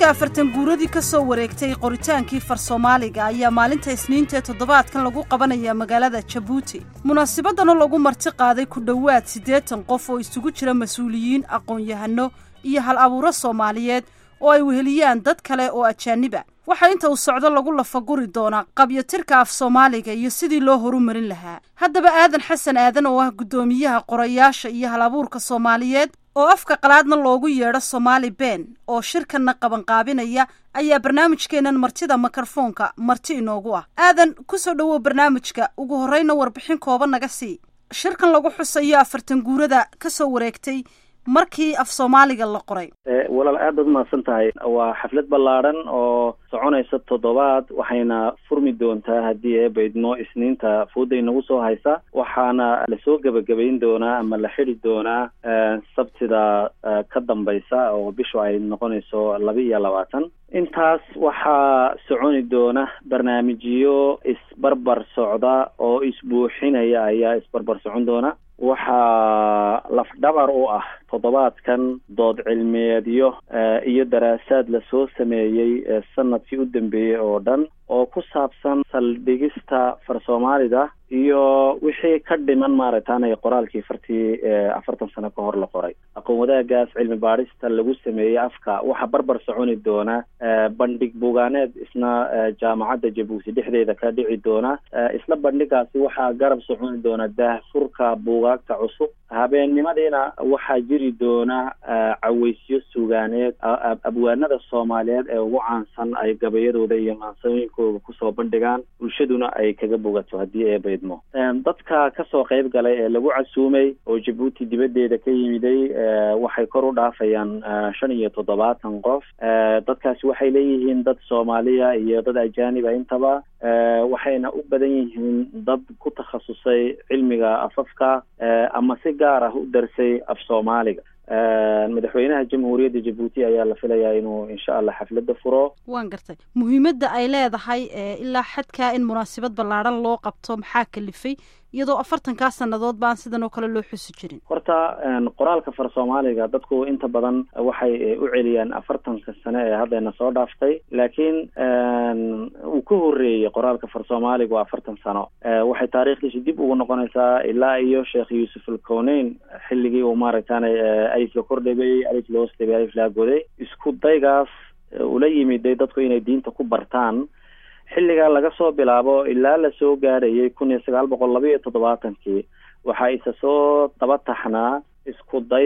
xuska afartan guuradii ka soo wareegtay qoritaankii far soomaaliga ayaa maalinta isniinta ee toddobaadkan lagu qabanaya magaalada jabuuti munaasabadana lagu marti qaaday ku dhowaad siddeetan qof oo isugu jira mas-uuliyiin aqoon-yahano iyo hal abuuro soomaaliyeed oo ay weheliyaan dad kale oo ajaaniba waxaa inta uu socdo lagu lafaguri doonaa qabyotirka af soomaaliga iyo sidii loo horumarin lahaa haddaba aadan xasan aadan oo ah guddoomiyaha qorayaasha iyo hal abuurka soomaaliyeed oo afka qalaadna loogu yeedho somaali ben oo shirkanna qabanqaabinaya ayaa barnaamijkeennan martida mikrofoonka marti inoogu ah aadan kusoo dhowow barnaamijka ugu horreyna warbixin kooban naga sii shirkan lagu xusayo afartan guurada ka soo wareegtay markii af soomaaliga la qoray walaal aad baad umahadsan tahay waa xaflad ballaadhan oo soconaysa toddobaad waxayna furmi doontaa haddii eebaydmo isniinta fooda inagu soo haysa waxaana lasoo gebagabayn doonaa ama la xidi doonaa sabtida ka dambaysa oo bishu ay noqonayso laba iyo labaatan intaas waxaa soconi doona barnaamijyo isbarbar socda oo isbuuxinaya ayaa isbarbar socon doona waxaa lafdhabar u ah toddobaadkan dood cilmiyeedyo iyo daraasaad lasoo sameeyey sanadkii u dambeeyey oo dhan oo ku saabsan saldhigista far soomaalida iyo wixii ka dhiman maaragtaanay qoraalkii fartii afartan sano ka hor la qoray aqoon wadaagaas cilmi baadhista lagu sameeyey afka waxaa barbar soconi doona bandhig bugaaneed isna jaamacadda jabuuti dhexdeeda ka dhici doona isla bandhigaasi waxaa garab soconi doona daahfurka buugaagta cusub habeennimadiina waxaa jiri doona caweysyo sugaaneed abwaanada soomaaliyeed ee ugu caansan ay gabayadooda iyo maansooyinkooda kusoo bandhigaan bulshaduna ay kaga bogato haddii ee baydmo dadka kasoo qayb galay ee lagu casuumay oo jabuuti dibaddeeda ka yimiday waxay kor u dhaafayaan shan iyo toddobaatan qof dadkaasi waxay leeyihiin dad soomaaliya iyo dad ajaaniba intaba waxayna u badan yihiin dad ku takhasusay cilmiga afafka ama si gaar ah u darsay af soomaaliga madaxweynaha jamhuuriyadda jabuuti ayaa la filayaa inuu insha allah xafladda furo waan gartay muhiimadda ay leedahay ilaa xadkaa in munaasabad ballaadhan loo qabto maxaa kalifay iyadoo afartankaa sannadood baan sidan oo kale loo xusi jirin horta qoraalka far soomaaliga dadku inta badan waxay u celiyaan afartanka sane ee haddayna soo dhaaftay laakiin uu ka horreeyey qoraalka far soomaaliga waa afartan sano waxay taariikhdiisi dib ugu noqonaysaa ilaa iyo sheekh yuusuf alkoneyn xilligii uu maaragtaanay alif la kordhabay alif la hoos dhibay alif laa goday isku daygaas ula yimiday dadku inay diinta ku bartaan xilligaa laga soo bilaabo ilaa lasoo gaadhayay kun iyo sagaal boqol laba iyo toddobaatankii waxaa isa soo daba taxnaa isku day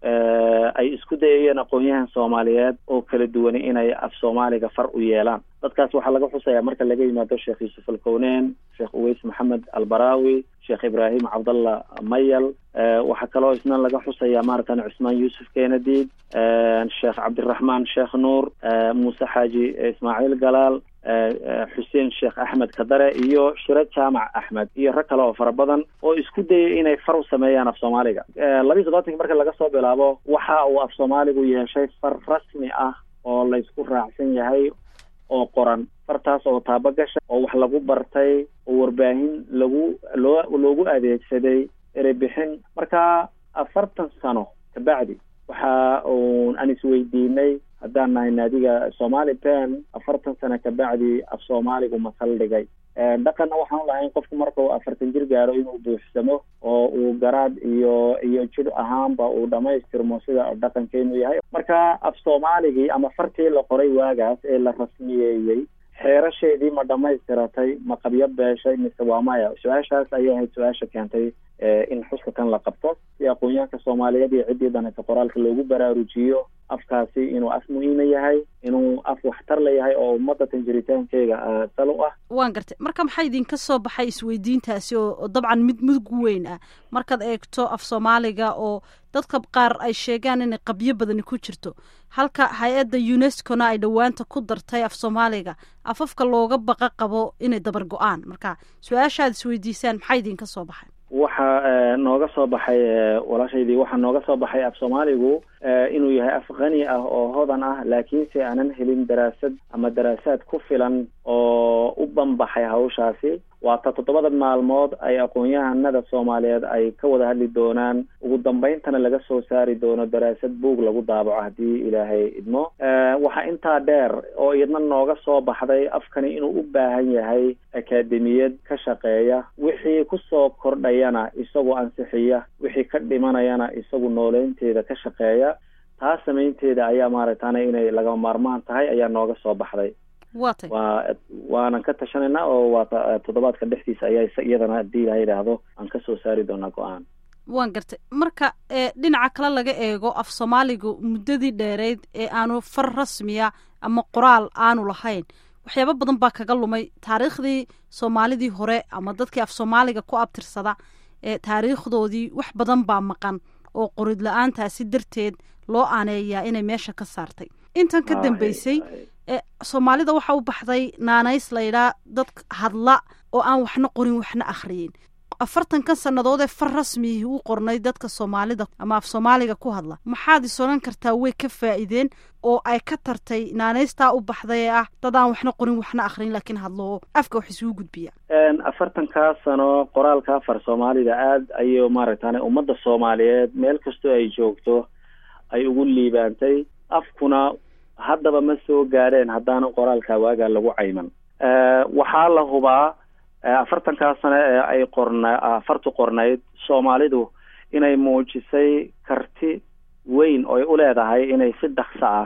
ay isku dayayeen aqoon-yahan soomaaliyeed oo kala duwani inay af soomaaliga far u yeelaan dadkaas waxaa laga xusayaa marka laga yimaado sheekh yuusuf alkoneyn sheekh uweys maxamed albaraawi sheekh ibraahim cabdallah mayal waxaa kaloo isna laga xusayaa maaragtan cusmaan yuusuf kenadiid sheekh cabdiraxmaan sheekh nuur muuse xaaji ismaaciil galaal xuseen sheekh axmed kadare iyo shiro jaamac axmed iyo rag kale oo fara badan oo isku dayay inay far u sameeyaan af soomaaliga labiiyi todobaatanki marka laga soo bilaabo waxa uu af soomaaligu yeeshay far rasmi ah oo laysku raacsan yahay oo qoran fartaas oo taabagasha oo wax lagu bartay oo warbaahin lagu loo loogu adeegsaday erebixin marka afartan sano kabacdi waxa uun aan isweydiinay haddaan nahay naadiga somaali ben afartan sano kabacdi af soomaaligu ma saldhigay dhaqanna waxaan lahayn qofku markuu afartan jir gaaro inuu buuxsamo oo uu garaad iyo iyo jir ahaanba uu dhamaystirmo sida dhaqankeenu yahay marka af soomaaligii ama fartii la qoray waagaas ee la rasmiyeeyey xeerasheedii ma dhamaystiratay ma qabyo beeshay mise waa maya su-aashaas ayay ahayd su-aasha keentay in xuska kan la qabto si aqoon-yahanka soomaaliyeed iyo ciddii danaysa qoraalka loogu baraarujiyo afkaasi inuu af muhiima yahay inuu af waxtar la yahay oo ummadda tanjiritaankeega sal u ah waan gartay marka maxaa idinka soo baxay isweydiintaasi oo dabcan mid mudug weyn ah markaad eegto af soomaaliga oo dadka qaar ay sheegaan inay qabyo badani ku jirto halka hay-adda unescona ay dhowaanta ku dartay af soomaaliga afafka looga baqa qabo inay dabar go-aan marka su-aashaad isweydiisaan maxaa idinka soo baxay waxaa nooga soo baxay walaashaydii waxaa nooga soo baxay af soomaaligu inuu yahay af qani ah oo hodan ah laakiinse aanan helin daraasad ama daraasaad ku filan oo u banbaxay hawshaasi waa ta toddobada maalmood ay aqoon-yahanada soomaaliyeed ay ka wada hadli doonaan ugu dambayntana laga soo saari doono daraasad buug lagu daabaco haddii ilaahay idmo waxaa intaa dheer oo iyadna nooga soo baxday afkani inuu u baahan yahay akaademiyad ka shaqeeya wixii kusoo kordhayana isagoo ansixiya wixii ka dhimanayana isagu nooleynteeda ka shaqeeya taa samaynteeda ayaa maaragtana inay lagama maarmaan tahay ayaa nooga soo baxday watay waa waanan ka tashanayna oo waa toddobaadka dhexdiisa ayaa iyadana haddii ilaha yidhaahdo aan ka soo saari doonaa go-aan waan gartay marka dhinaca kale laga eego af soomaaligu muddadii dheereyd ee aanu far rasmiya ama qoraal aanu lahayn waxyaabo badan baa kaga lumay taariikhdii soomaalidii hore ama dadkii af soomaaliga ku abtirsada ee taariikhdoodii wax badan baa maqan oo qorid la-aantaasi darteed loo aaneeyaa inay meesha ka saartay intan ka dambeysay soomaalida waxa u baxday naanays laydhaa dad hadla oo aan waxna qorin waxna akhriyin afartankan sannadood ee far rasmiyii u qornay dadka soomaalida ama af soomaaliga ku hadla maxaad is odhan kartaa way ka faa'iideen oo ay ka tartay naanaystaa u baxday ee ah dad aan waxna qorin waxna akhriyin laakiin hadlo oo afka wax isugu gudbiya afartankaa sano qoraalka afar soomaalida aad ayuu maaragtane ummadda soomaaliyeed meel kastoo ay joogto ay ugu liibaantay afkuna haddaba ma soo gaadheen haddaanan qoraalka waagaa lagu cayman waxaa la hubaa afartankaa sane ee ay qorna afartu qornayd soomaalidu inay muujisay karti weyn oo ay u leedahay inay si dhakso ah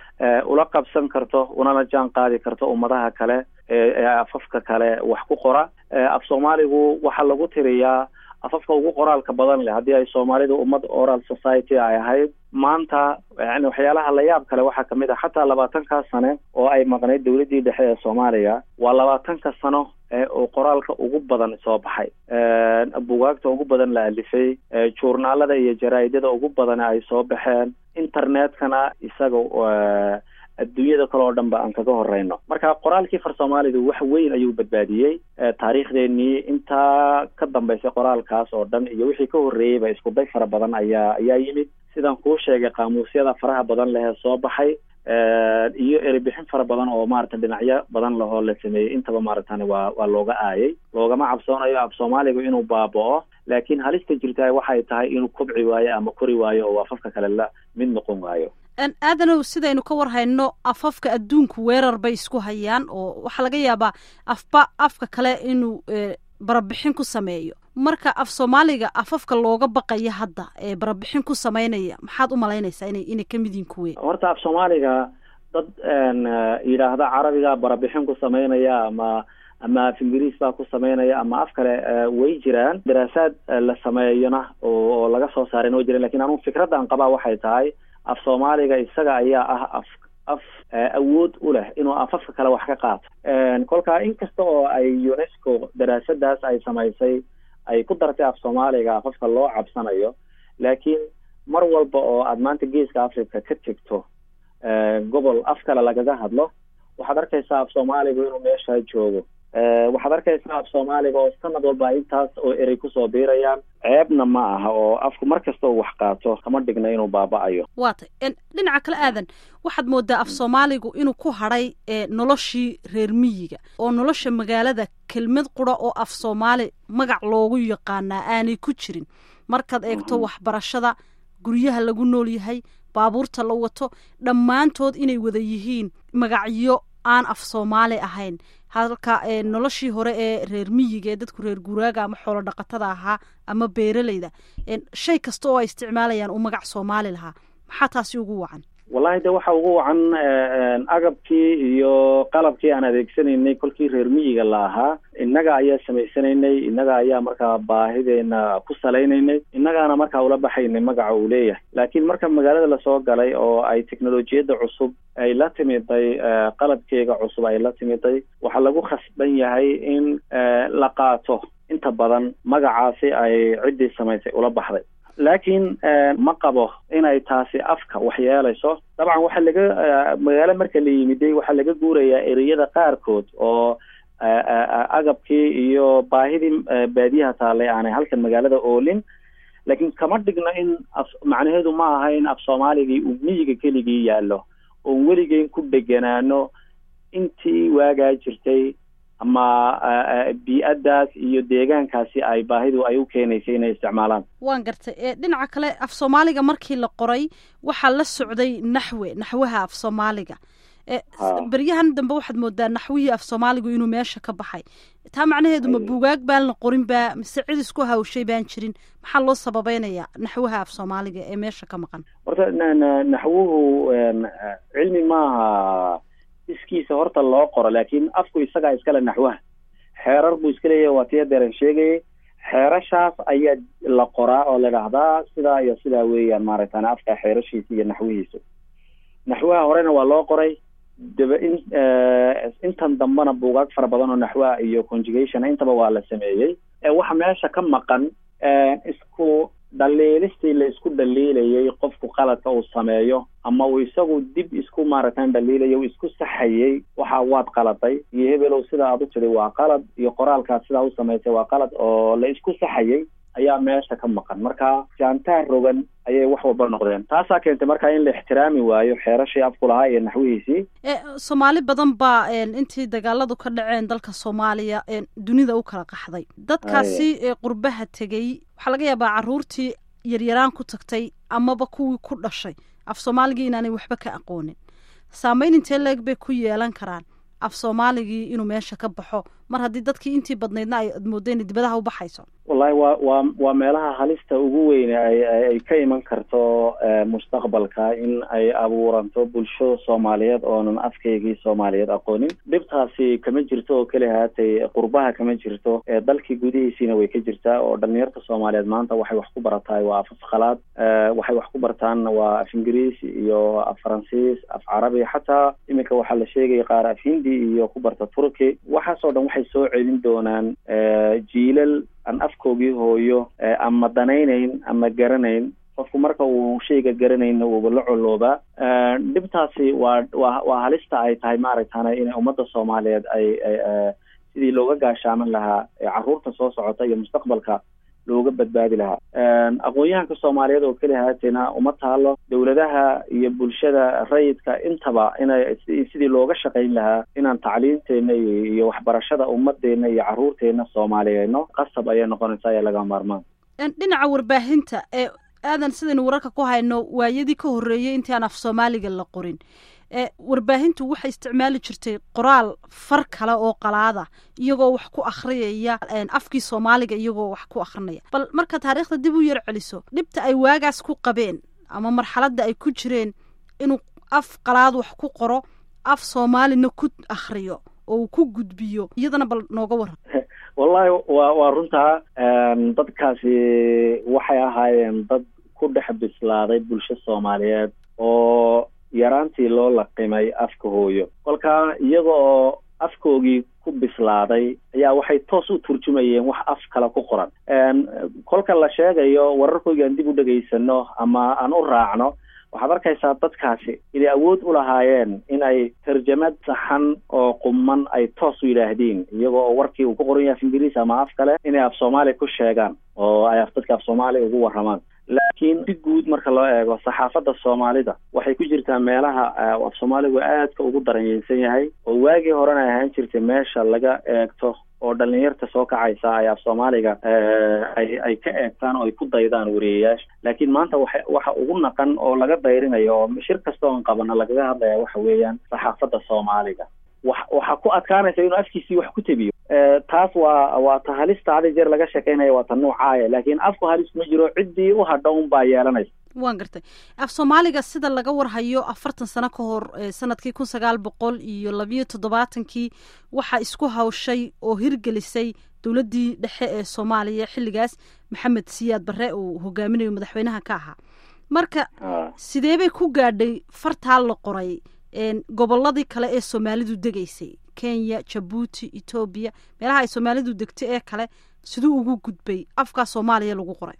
ula qabsan karto unana jaan qaadi karto ummadaha kale ee afafka kale wax ku qora af soomaaligu waxaa lagu tiriyaa afafka ugu qoraalka badan leh haddii ay soomaalidu ummad oral society ay ahayd maanta yani waxyaalaha layaab kale waxaa kamid ah xataa labaatankaa sane oo ay maqnayd dawladdii dhexe ee soomaaliya waa labaatanka sano oo qoraalka ugu badan soo baxay bugaagta ugu badan la alifay journaalada iyo jaraa'idada ugu badan ay soo baxeen internetkana isaga adduunyada kale oo dhan ba aan kaga horeyno marka qoraalkii far soomaalidu wax weyn ayuu badbaadiyey taariikhdeenii intaa ka dambeysay qoraalkaas oo dhan iyo wixii ka horreeyeyba isku day fara badan ayaa ayaa yimid sidaan kuu sheegay qaamuusyada faraha badan lehee soo baxay iyo eribixin fara badan oo maarata dhinacyo badan lahoo la sameeyey intaba maaragtani waa waa looga aayay loogama cabsoonayo af soomaaligu inuu baaba'o laakiin halista jirtaa waxay tahay inuu kobci waayo ama kori waayo oo afafka kale la mid noqon waayo aadanow sidaynu ka war hayno afafka adduunku weerar bay isku hayaan oo waxaa laga yaabaa afba afka kale inuu barabixin ku sameeyo marka af soomaaliga afafka looga baqaya hadda ee barabixin ku sameynaya maxaad u malaynaysaa ina inay ka mid yihin kuwe horta af soomaaliga dad yidhaahda carabiga barabixin ku sameynaya ama ama af ingiriis baa ku sameynaya ama af kale way jiraan daraasaad la sameeyona oo laga soo saarayna way jiraan lakin anugu fikraddan qabaa waxay tahay af soomaaliga isaga ayaa ah af af awood u leh inuu afafka kale wax ka qaato kolkaa inkasta oo ay unesco daraasadaas ay samaysay ay ku dartay af soomaaliga afafka loo cabsanayo laakiin mar walba oo aad maanta geeska africa ka tegto gobol af kale lagaga hadlo waxaad arkaysaa af soomaaligu inuu meeshaa joogo waxaad arkaysaa af soomaaliga oo sanad walba intaas oo erey kusoo biirayaan ceebna ma aha oo afku mar kasta uu wax qaato kama dhigna inuu baaba-ayo waa tay dhinaca kale aadan waxaad moodaa af soomaaligu inuu ku hadhay noloshii reer miyiga oo nolosha magaalada kelmad qura oo af soomaali magac loogu yaqaanaa aanay ku jirin markaad eegto waxbarashada guryaha lagu nool yahay baabuurta la wato dhammaantood inay wada yihiin magacyo aan af soomaali ahayn halka noloshii hore ee reer miyiga ee dadku reer guraaga ama xoolo dhaqatada ahaa ama beeraleyda shay kasta oo ay isticmaalayaan uu magac soomaali lahaa maxaa taasi ugu wacan wallahi de waxa ugu wacan agabkii iyo qalabkii aan adeegsanaynay kolkii reer miyiga la ahaa innaga ayaa samaysanaynay innaga ayaa markaa baahideena ku salaynaynay innagaana markaa ula baxaynay magaca uu leeyahay laakiin marka magaalada lasoo galay oo ay teknolojiyadda cusub ay la timiday qalabkeega cusub ay la timiday waxaa lagu khasban yahay in la qaato inta badan magacaasi ay ciddii samaysay ula baxday laakiin ma qabo inay taasi afka wax yeelayso dabcan waxaa laga magaalo marka la yimiday waxaa laga guurayaa ereyada qaarkood oo agabkii iyo baahidii baadiyaha taallay aanay halkan magaalada oolin laakiin kama dhigno in af macnaheedu ma aha in af soomaaligii uu miyiga keligii yaallo oon weligeyn ku dheganaano intii waagaa jirtay ama bii-addaas iyo deegaankaasi ay baahidu ay u keenaysay inay isticmaalaan waan gartay dhinaca kale af soomaaliga markii la qoray waxaa la socday naxwe naxwaha af soomaaliga beryahan dambe waxaad moodaa naxwihii af soomaaligu inuu meesha ka baxay taa macnaheedu ma buugaag baan la qorin baa mise cid isku hawshay baan jirin maxaa loo sababeynayaa naxwaha af soomaaliga ee meesha ka maqan horta naxwuhu cilmi maaha iskiisa horta loo qoro laakiin afku isagaa iskale naxwaha xeerar buu iska leeyahay waa tiya deeran sheegayay xeerashaas ayaa la qoraa oo la dhahdaa sidaa iyo sidaa weeyaan maaragtaan afka xeerashiisa iyo naxwihiisu naxwaha horena waa loo qoray daba in intan dambena buugaag fara badan oo naxwaha iyo conjugation intaba waa la sameeyey waxa meesha ka maqan isku dhaliilistii la isku dhaliilayay qofku qaladka uu sameeyo ama uu isagu dib isku maaragtaan dhaliilayo uu isku saxayay waxa waad qaladay iyo hebelow sida aad u tiri waa qalad iyo qoraalkaas sidaa u samaysay waa qalad oo la isku saxayay ayaa meesha ka maqan marka jaantaar rogan ayay wax walba noqdeen taasaa keentay markaa in la ixtiraami waayo xeerashii afku lahaa iyo naxwihiisii soomaali badan baa intii dagaaladu ka dhaceen dalka soomaaliya dunida u kala qaxday dadkaasi qurbaha tegey waxaa laga yaabaa caruurtii yaryaraan ku tagtay amaba kuwii ku dhashay af soomaaligii inaanay waxba ka aqoonin saameyn intee leeg bay ku yeelan karaan af soomaaligii inuu meesha ka baxo mar haddii dadkii intii badnaydna ay moodda inay dibadaha u baxayso wallahi waa waa waa meelaha halista ugu weyne ay ay ka iman karto mustaqbalka in ay abuuranto bulsho soomaaliyeed oonan afkaygii soomaaliyeed aqoonin dhibtaasi kama jirto oo keli haatay qurbaha kama jirto dalkii gudihiisiina way ka jirtaa oo dhalinyarta soomaaliyeed maanta waxay wax ku barataay waa af afkhalaad waxay wax ku bartaan waa af ingiriis iyo af faransiis af carabi xataa iminka waxaa la sheegaya qaar af hindi iyo ku barta turki waxaasoo dhan waxay soo celin doonaan jiilal aan afkoogii hooyo ama danaynayn ama garanayn qofku marka uu shayga garanayna uuba la coloobaa dhibtaasi waa waa waa halista ay tahay maaragtana inay ummadda soomaaliyeed ay sidii looga gaashaaman lahaa carruurta soo socota iyo mustaqbalka looga badbaadi lahaa aqoon-yahanka soomaaliyeed oo keli haateena uma taalo dowladaha iyo bulshada rayidka intaba inay sidii looga shaqayn lahaa inaan tacliimteena iyo waxbarashada ummadeena iyo carruurteena soomaaliyeedno qasab ayay noqonaysaa ee laga maarmaan dhinaca warbaahinta ee aadan sidaynu wararka ku hayno waayadii ka horreeyey intii aan af soomaaliga la qorin warbaahintu waxay isticmaali jirtay qoraal far kale oo qalaada iyagoo wax ku akhriyaya afkii soomaaliga iyagoo wax ku akhrinaya bal marka taariikhda dib u yar celiso dhibta ay waagaas ku qabeen ama marxaladda ay ku jireen inuu af qalaad wax ku qoro af soomaalina ku akhriyo oo uu ku gudbiyo iyadana bal nooga waran wallahi wa waa runtaa dadkaasi waxay ahaayeen dad ku dhex bislaaday bulsho soomaaliyeed oo yaraantii loo laqimay afka hooyo kolkaa iyaga oo afkoogii ku bislaaday ayaa waxay toos u turjumayeen wax af kale ku qoran kolka la sheegayo wararkoogii aan dib u dhegaysano ama aan u raacno waxaad arkaysaa dadkaasi inay awood u lahaayeen inay tarjamad saxan oo quman ay toos u yidhaahdeen iyagoo oo warkii uu ku qoran yahay af ingiriis ama af kale inay af soomaaliya ku sheegaan oo ay dadka af soomaaliya ugu warramaan laakiin si guud marka loo eego saxaafadda soomaalida waxay ku jirtaa meelaha af soomaaligu aadka ugu daranyeysan yahay oo waagii horena ay ahaan jirtay meesha laga eegto oo dhalinyarta soo kacaysa ay af soomaaliga ay ay ka eegtaan oo ay ku daydaan wariyayaasha laakiin maanta waxa waxa ugu naqan oo laga dayrinayo oo shir kasta oon qabana lagaga hadlaya waxa weeyaan saxaafadda soomaaliga wa waxaa ku adkaanaysa inuu afkiisii wax ku tebiyo taas waa waa ta halista hadi jeer laga sheekeynaya waa ta nuucaaya laakiin afku halis kuma jiro ciddii u hadha un baa yeelanaysa waan gartay af soomaaliga sida laga warhayo afartan sano ka hor sanadkii kun sagaal boqol iyo labiyo toddobaatankii waxaa isku hawshay oo hirgelisay dowladdii dhexe ee soomaaliya xilligaas maxamed siyaad barre uu hogaaminayo madaxweynaha ka ahaa marka sidee bay ku gaadhay fartaa la qoray gobolladii kale ee soomaalidu degaysay kenya jabuuti etoobiya meelaha ay soomaalidu degto ee kale siduu ugu gudbay afkaa soomaaliya lagu qoray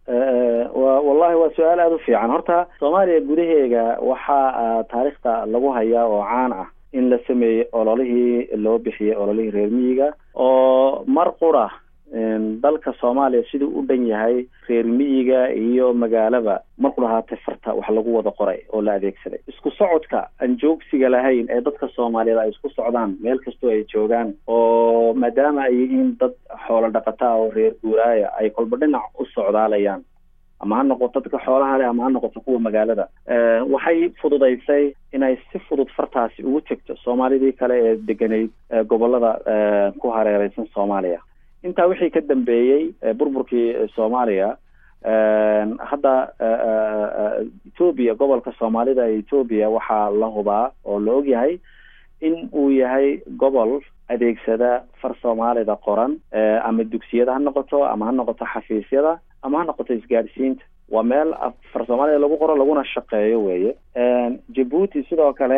wa wallahi waa su-aal aada u fiican horta soomaaliya gudaheega waxaa taariikhda lagu hayaa oo caan ah in la sameeyey ololihii loo bixiyey ololihii reer miyiga oo mar qura dalka soomaaliya siduu u dhan yahay reer miyiga iyo magaalaba marku lahaatay farta wax lagu wada qoray oo la adeegsaday isku socodka aan joogsiga lahayn ee dadka soomaaliyeed ay isku socdaan meel kastoo ay joogaan oo maadaama ay yihiin dad xoolo dhaqataa oo reer guuraaya ay kolba dhinac u socdaalayaan ama ha noqoto dadka xoolaha leh ama ha noqoto kuwa magaalada waxay fududaysay inay si fudud fartaasi ugu tegto soomaalidii kale ee degenayd gobolada ku hareereysan soomaaliya intaa wixii ka dambeeyey burburkii soomaaliya hadda etoobiya gobolka soomaalida ee etoobiya waxaa la hubaa oo la ogyahay in uu yahay gobol adeegsada far soomaalida qoran ama dugsiyada ha noqoto ama ha noqoto xafiisyada ama ha noqoto isgaadhsiinta waa meel far soomaalida lagu qoro laguna shaqeeyo weye jabuuti sidoo kale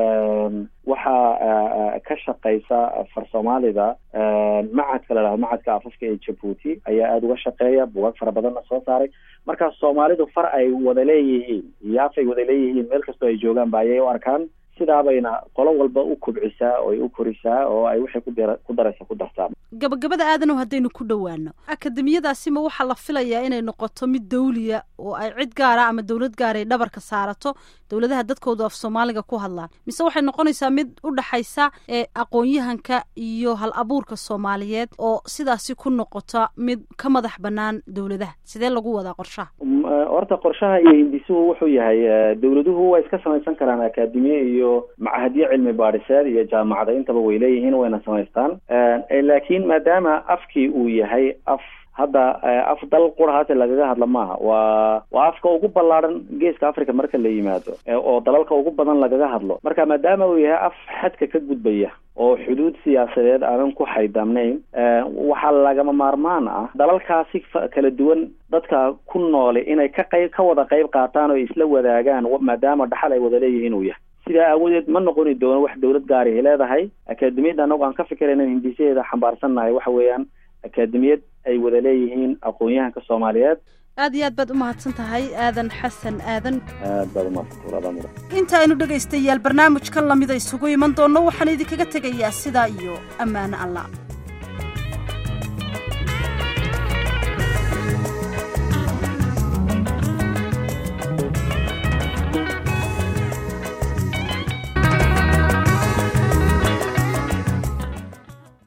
waxaa ka shaqeysa far soomaalida macadka la dhahdo macadka afafka ee jabuuti ayaa aada uga shaqeeya bugaag fara badanna soo saaray markaas soomaalidu far ay wada leeyihiin iyo af ay wada leeyihiin meel kastoo ay joogaan ba ayay u arkaan sidaabayna qolo walba u kubcisaa oo ay u korisaa oo ay waxay kudar ku daraysa ku dartaa gabagabada aadanow haddaynu ku dhowaano akademiyadaasima waxaa la filayaa inay noqoto mid dawliya oo ay cid gaara ama dowlad gaara ay dhabarka saarato dowladaha dadkoodu af soomaaliga ku hadlaan mise waxay noqonaysaa mid u dhaxaysa ee aqoon-yahanka iyo hal abuurka soomaaliyeed oo sidaasi ku noqota mid ka madax banaan dowladaha sidee lagu wadaa qorshaha horta qorshaha iyo hindisuhu wuxuu yahay dowladuhu way iska samaysan karaan akademiye iyo macahadyo cilmi baadhiseed iyo jaamacada intaba way leeyihiin wayna samaystaan laakiin maadaama afkii uu yahay af hadda af dal qura haate lagaga hadla maaha waa waa afka ugu ballaadhan geeska africa marka la yimaado oo dalalka ugu badan lagaga hadlo marka maadaama uu yahay af xadka ka gudbaya oo xuduud siyaasadeed aanan ku xaydamnayn waxaa lagama maarmaan ah dalalkaasi kala duwan dadka ku noole inay ka qayb ka wada qayb qaataan oo isla wadaagaan maadaama dhaxal ay wada leeyihiin uu yahay sidaa aawadeed ma noqoni doono wax dowlad gaarihi leedahay akademiyadda anagu aan ka fikirayna hindisaheeda xambaarsannahay waxa weeyaan akademiyad ay wada leeyihiin aqoon-yahanka soomaaliyeed aad iyo aad baad u mahadsan tahay aadan xasan aadan aad baad umahadsantahay mudan inta aynu dhegaystayaal barnaamijkan lamida isugu iman doonno waxaan idinkaga tegayaa sidaa iyo ammaano allah